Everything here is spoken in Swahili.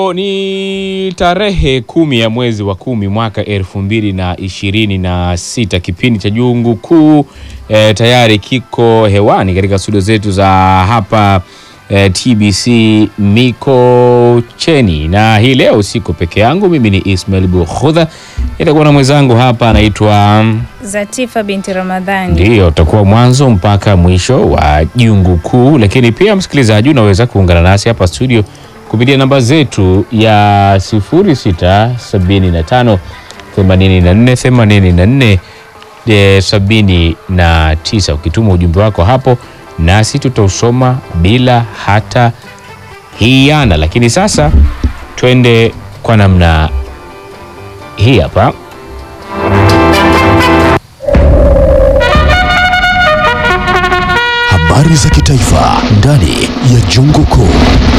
Ni tarehe kumi ya mwezi wa kumi mwaka elfu mbili na ishirini na sita. Kipindi cha Jungu Kuu e, tayari kiko hewani katika studio zetu za hapa e, TBC Mikocheni, na hii leo siko peke yangu. Mimi ni Ismail Bukhudha, itakuwa na mwenzangu hapa anaitwa Zatifa binti Ramadhani. Ndiyo, utakuwa mwanzo mpaka mwisho wa Jungu Kuu, lakini pia msikilizaji, unaweza kuungana nasi hapa studio kupitia namba zetu ya 0675 84 84 79. Ukituma ujumbe wako hapo, nasi tutausoma bila hata hiana. Lakini sasa twende kwa namna hii hapa. Habari za kitaifa ndani ya Jungu Kuu.